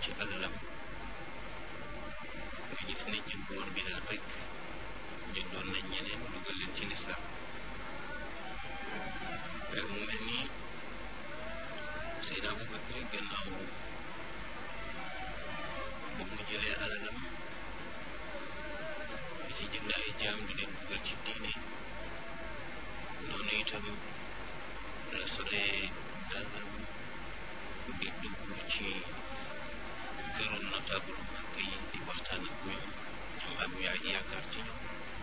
ci alalam nga gis ne jënd woon bi daal rek jëndoon nañ ñeneen dugal leen ci lislaam mu mel ni Seydina Abubakar gannaaw ba mu jëlee alalam di ci jënd ay jaam di leen dugal ci diine noonu itam la solee dalam di dugg ci këru notable Makka yi di waxtaan ak ñoom am am yaa yaakaar ci ñoom